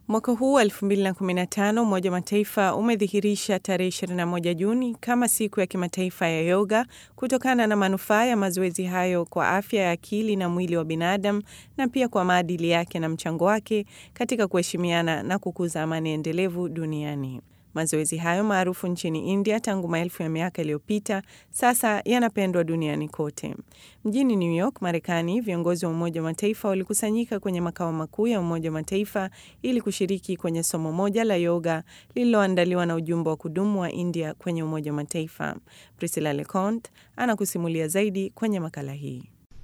Mwaka huu wa 2015 Umoja wa Mataifa umedhihirisha tarehe 21 Juni kama siku ya kimataifa ya yoga kutokana na manufaa ya mazoezi hayo kwa afya ya akili na mwili wa binadamu na pia kwa maadili yake na mchango wake katika kuheshimiana na kukuza amani endelevu duniani. Mazoezi hayo maarufu nchini India tangu maelfu ya miaka iliyopita sasa yanapendwa duniani kote. Mjini New York, Marekani, viongozi wa Umoja wa Mataifa walikusanyika kwenye makao makuu ya Umoja wa Mataifa ili kushiriki kwenye somo moja la yoga lililoandaliwa na ujumbe wa kudumu wa India kwenye Umoja wa Mataifa. Priscilla Leconte anakusimulia zaidi kwenye makala hii.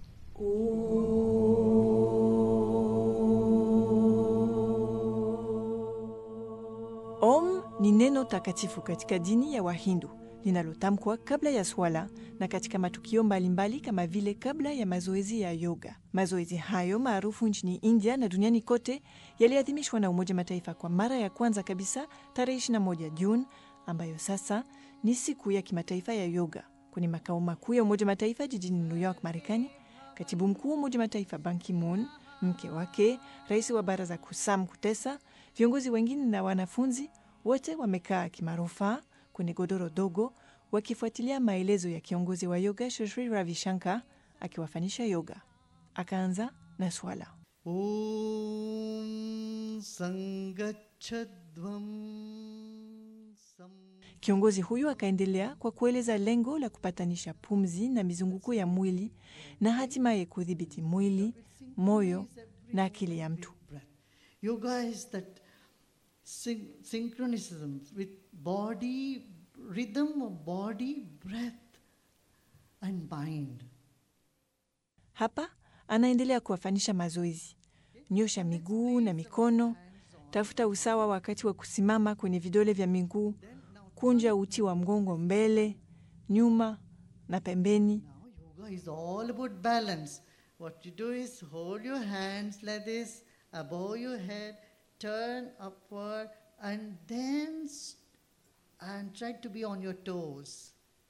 Om ni neno takatifu katika dini ya Wahindu linalotamkwa kabla ya swala na katika matukio mbalimbali kama vile kabla ya mazoezi ya yoga. Mazoezi hayo maarufu nchini India na duniani kote yaliadhimishwa na Umoja Mataifa kwa mara ya kwanza kabisa tarehe 21 Juni, ambayo sasa ni siku ya kimataifa ya yoga. Kwenye makao makuu ya Umoja Mataifa jijini New York, Marekani, katibu mkuu wa Umoja Mataifa Ban Ki-moon, mke wake, rais wa baraza kuu Sam Kutesa, viongozi wengine na wanafunzi wote wamekaa kimarufaa kwenye godoro dogo wakifuatilia maelezo ya kiongozi wa yoga Shri Ravi Shankar akiwafanyisha yoga. Akaanza na swala Om Sangachadvam Sam Kiongozi huyu akaendelea kwa kueleza lengo la kupatanisha pumzi na mizunguko ya mwili na hatimaye kudhibiti mwili, moyo na akili ya mtu. breath. Yoga is that syn- synchronism with body, rhythm of body, breath, and mind. Hapa anaendelea kuwafanyisha mazoezi: nyosha miguu na mikono, tafuta usawa wakati wa kusimama kwenye vidole vya miguu, kunja uti wa mgongo mbele, nyuma na pembeni. Now, yoga is all about balance. What you do is hold your hands like this above your head, turn upward, and then s- and try to be on your toes.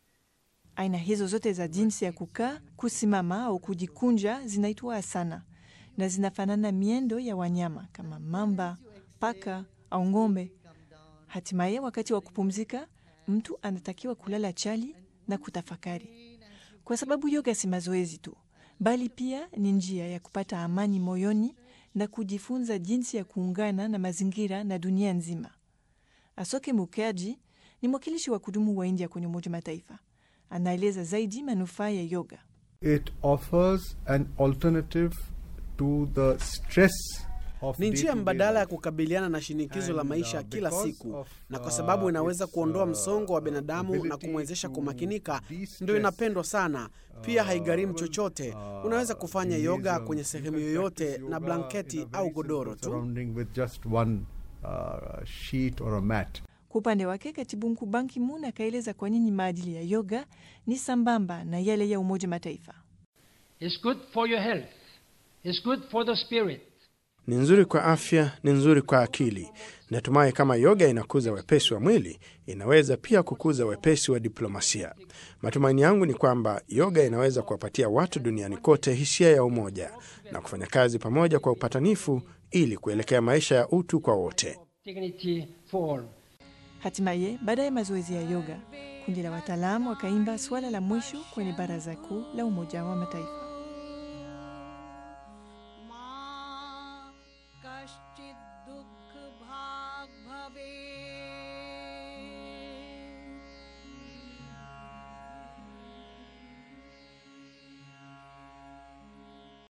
Aina hizo zote za jinsi ya kukaa, kusimama au kujikunja zinaitwa asana na zinafanana miendo ya wanyama kama mamba, paka au ng'ombe. Hatimaye, wakati wa kupumzika, mtu anatakiwa kulala chali na kutafakari, kwa sababu yoga si mazoezi tu, bali pia ni njia ya kupata amani moyoni na kujifunza jinsi ya kuungana na mazingira na dunia nzima. Asoke Mukherjee ni mwakilishi wa kudumu wa India kwenye Umoja wa Mataifa. Anaeleza zaidi manufaa ya yoga. it offers an alternative to the stress of Ni njia day-to-day mbadala ya life. kukabiliana na shinikizo la And, maisha ya uh, kila because siku, of, na kwa uh, sababu inaweza its, kuondoa uh, msongo wa binadamu na ability kumwezesha to kumakinika, de-stress, ndio inapendwa sana. Pia uh, haigharimu well, chochote. uh, Unaweza kufanya release yoga of- kwenye you sehemu can yoyote practice na yoga blanketi in a au very godoro simple tu. surrounding with just one uh, sheet or a mat. Kwa upande wake, katibu mkuu Ban Ki-moon akaeleza kwa nini maadili ya yoga ni sambamba na yale ya Umoja Mataifa. It's good for your health. It's good for the spirit. Ni nzuri kwa afya, ni nzuri kwa akili. Natumai kama yoga inakuza wepesi wa mwili, inaweza pia kukuza wepesi wa diplomasia. Matumaini yangu ni kwamba yoga inaweza kuwapatia watu duniani kote hisia ya umoja na kufanya kazi pamoja kwa upatanifu ili kuelekea maisha ya utu kwa wote. Dignity for all. Hatimaye, baada ya mazoezi ya yoga, kundi la wataalamu wakaimba swala la mwisho kwenye Baraza Kuu la Umoja wa Mataifa.